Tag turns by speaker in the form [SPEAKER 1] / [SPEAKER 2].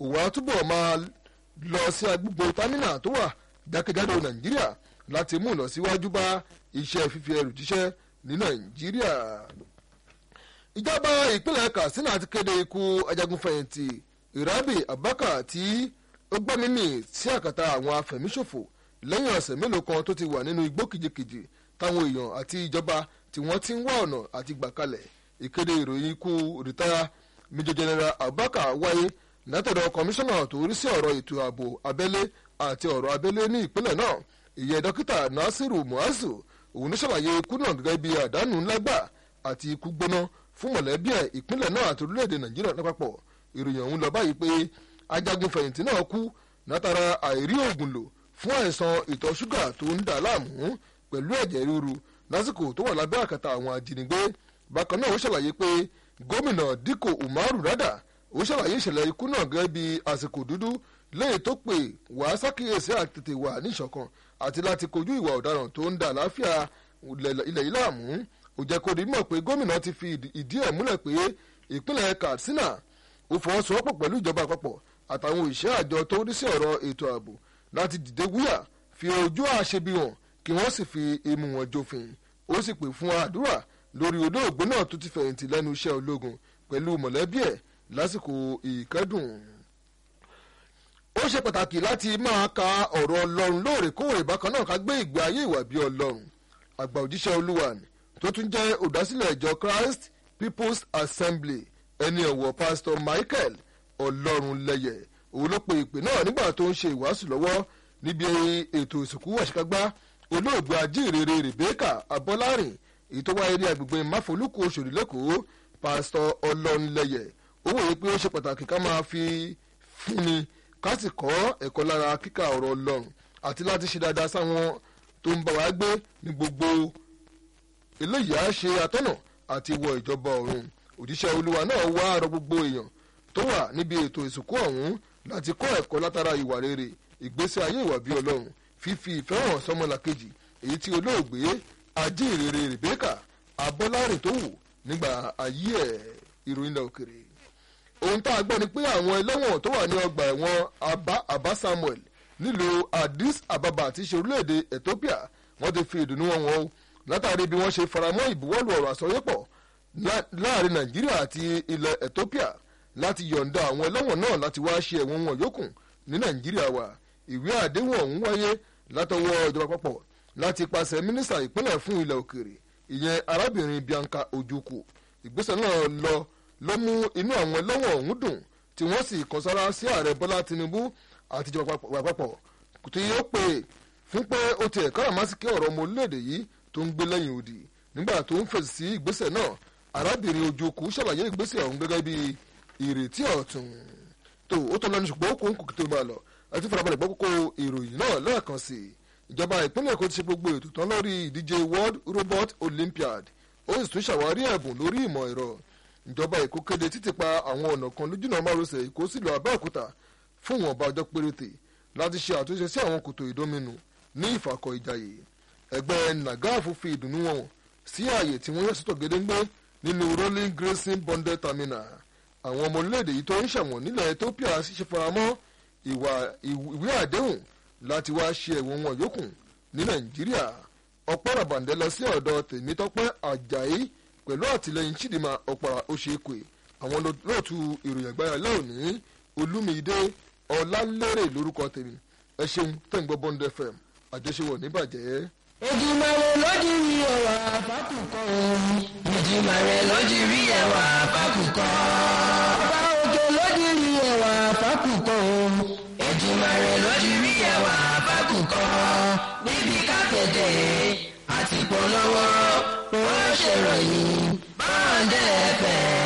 [SPEAKER 1] òun á túbọ̀ máa lọ sí agbègbè támínà tó wà jákèjádò nàìjíríà láti mú ìlọsíwájú bá iṣẹ́ fífi ẹrù jíṣẹ́ ní nàìjíríà. ìjọba ìpínlẹ̀ katsina ti kéde ikú ajagunfẹ̀yìntì irabi abubakar tí ó gbẹ́mímì sí àkàtà àwọn afẹ̀míṣòfò lẹ́yìn ọ̀sẹ̀ mélòó kan tó ti wà nínú igbó kìjikìji táwọn èèyàn àti ìjọba tí wọ́n ti ń wá ọ̀nà àti gbà kalẹ̀ ìkéde ìròyìn ikú rìtáyà major general abubakar wáyé látọ̀dọ̀ kọmíṣánná tó rí sí ọ̀rọ̀ ètò ààbò abẹ́lé àti ọ̀rọ̀ abẹ́lé ní ìpínlẹ̀ náà ìyẹn dókítà nasiru muazu òun ló ṣàlàyé ikú náà gẹ́gẹ́ bí àdánù ńlá gbà àti ikú gbóná fún mọ̀lẹ́bí ẹ̀ ìpínlẹ̀ náà àti orílẹ̀-èdè nàìjíríà lápapọ̀ ìròyìn ọ̀hún lọ báyìí pé ajagun fẹ̀yìntì náà kú látara àìrí oògùn lò fún àìsàn ìtọ̀ ṣúgà tó ń dà láàmú pẹ̀lú ẹ̀jẹ̀ ríru lásìkò tó wà lábẹ́ àkàtà àwọn ajínigbé bákan náà ó ṣàlàyé pé gómìnà díkò umaru rada ó ṣàlàyé ìṣẹ̀lẹ̀ ikú náà gẹ́gẹ́ bí àsìkò dúdú lẹ́yìn tó pè wá sákìyèsí àtètè wà níṣọ̀kan àti láti kojú ìwà ọ̀daràn tó ń dà láfíà ilẹ̀ yìí láàmú ó jẹ́ kó rí mọ̀ pé gómìnà ti fi ìdí ẹ̀ múlẹ̀ pé ìpínlẹ̀ katsina ó fọwọ́sowọ́pọ̀ pẹ̀lú ìjọba àpapọ̀ àtàwọn òṣìṣẹ́ àjọ tó rí sí ọ̀rọ̀ ètò ààbò láti dìde wúyà fi ojú àṣebi hàn kí wọ́n sì fi imú wọn jófin ó sì pè fún àdúrà lórí olóògbé náà tó ti fẹ̀yìntì lẹ́nu iṣẹ́ ológun pẹ̀lú mọ̀lẹ́bí ẹ̀ lásìkò ìkẹ́dùn. ó ṣe pàtàkì láti máa ka ọ̀rọ̀ ọlọ́run lóòrèkóòrè bákan náà ká gbé ìgbé ayé ìwà bí ọlọ́run àgbà òjíṣẹ́ olúwa tó tún jẹ́ olùdásílẹ̀ ìjọ christ people's assembly ẹni ọ̀wọ̀ pastor michael ọlọ́run lẹ́yẹ̀ òun ló pe ìpè náà nígbà tó ń ṣe ìwàásù lọ́wọ́ níbi ètò ìsìnkú àṣekágbá olóògbé ajíhìnrere rebecca abọ́lárìn èyí tó wáyé ní agbègbè máfolúkú oṣòdì lẹ́kọ̀ọ́ pásítọ̀ ọlọ́nlẹ́yẹ̀ ó wòye pé ó ṣe pàtàkì ká máa fi fúnni ká sì kọ́ ẹ̀kọ́ lára kíkà ọ̀rọ̀ ọlọ́run àti láti ṣe dáadáa sáwọn tó ń bá wa gbé ní gbogbo eléyìí á ṣe atọ́nà àti wọ ìjọba ọ̀run òjíṣẹ́ olúwa náà wá àrọ gbogbo èèyàn tó wà níbi ètò ìsìnkú ọ̀hún láti kọ́ ẹ̀kọ́ látara ìwà rere ìgbésí ayé ìwà bí ọlọ́run fífi ìfẹ́ hàn sọmọlàkejì èyí tí olóògbé ajínrere rebecca abọ́lárìn tó wù nígbà ayé ẹ̀ ìròyìn ilẹ̀ òkèrè. ohun tá a gbọ́ ni pé àwọn ẹlẹ́wọ̀n tó wà ní ọgbà ẹ̀wọ̀n abba samuel nílùú addis ababa àti ṣe orílẹ̀-èdè ethiopia wọ́n ti fi ìdùnnú wọn wọn o látàrí bí wọ́n ṣe faramọ́ ìbuwọ́lù ọ̀rọ̀ àsọyépọ̀ láàrin nàìjíríà àti ilẹ̀ ethiopia láti yọ̀ǹda àwọn ẹlẹ́wọ̀n náà láti wá ṣe ẹ̀wọ̀n wọn yòókù ní nàìjíríà wa ìwé àdéhùn ọ̀hún wáyé látọwọ́ ìjọba àpapọ̀ láti pàṣẹ mínísítà ìpínlẹ̀ fún ilẹ̀ òkèèrè ìyẹn arábìnrin bianca ojukwu ìgbésẹ̀ náà lọ ló mú inú àwọn ẹlẹ́wọ̀n ọ̀hún dùn tí wọ́n sì kan sára sí ààrẹ bọ́lá tinubu àti ìjọba àpapọ̀ tí ó pè fún pé ó ti ẹ̀ka àmásíkẹ́ ọ̀rọ̀ ọmọ orílẹ̀-èdè yìí tó ń gbé lẹ́yìn odi nígbà tó ń fèsì sí ìgbésẹ̀ náà arábìnrin ojukwu ṣàlàyé ìgbésẹ̀ ọ̀hún gẹ́gẹ́ bí ìrètí ọ̀tun tó ó tọ́ lẹ́nu ṣùgbọ́n ó kó ń kò tó máa lọ àti farabalẹ̀ gbọ́ kókó ìròyìn náà lẹ́ẹ̀kan sí i ìjọba ìpínlẹ̀ èkó ti ṣe gbogbo ètò tán lórí ìdíje world robot olympiad ó sì tún ṣàwárí ẹ̀bùn lórí ìmọ̀ ẹ̀rọ ìjọba èkó kéde títì pa àwọn ọ̀nà kan lójúnà márosẹ̀ èkó sílùú abẹ́òkúta fún ìwọ̀nba ọjọ́ péréte láti ṣe àtúnṣe sí àwọn kòtò ìdóminù ní ìfàkọ̀ ìjàyè ẹgbẹ́ nagafu fi ìdùnnú wọn sí ààyè tí wọ́n yẹ sọ́tọ̀ gédéńgbé nínú rolling grazing bonded terminal àwọn ọmọ orílẹ̀-èdè yìí tó ń ṣẹ̀wọ̀n nílẹ̀ ethiopia sì ṣe faramọ́ ìwé àdéhùn láti wá ṣe ẹ̀wọ̀n wọn yòókù ní nàìjíríà ọ̀pọ̀ ràbàǹdẹ̀ lọ sí ọ̀dọ̀ tèmítọ́pẹ́ àjàyí pẹ̀lú àtìlẹyìn chidinma ọ̀pàrà oṣèkè àwọn lóòtú ìròyìn àgbáyà lẹ́òní olúmídé ọ̀làlérè lórúkọ tèmi ẹ ṣeun tẹ̀gbọ́ bond fm àjọṣewọ̀ níbàjẹ́.
[SPEAKER 2] Èdùmàrè lójú rí ẹwà fákùkọ òun. Èdùmàrè lójú rí ẹwà fákùkọ. Ọba òkè lójú rí ẹwà fákùkọ òun. Èdùmàrè lójú rí ẹwà fákùkọ. Níbi kápẹ́tẹ̀ àti polówó ó ṣèròyìn báńdẹ̀ fẹ́.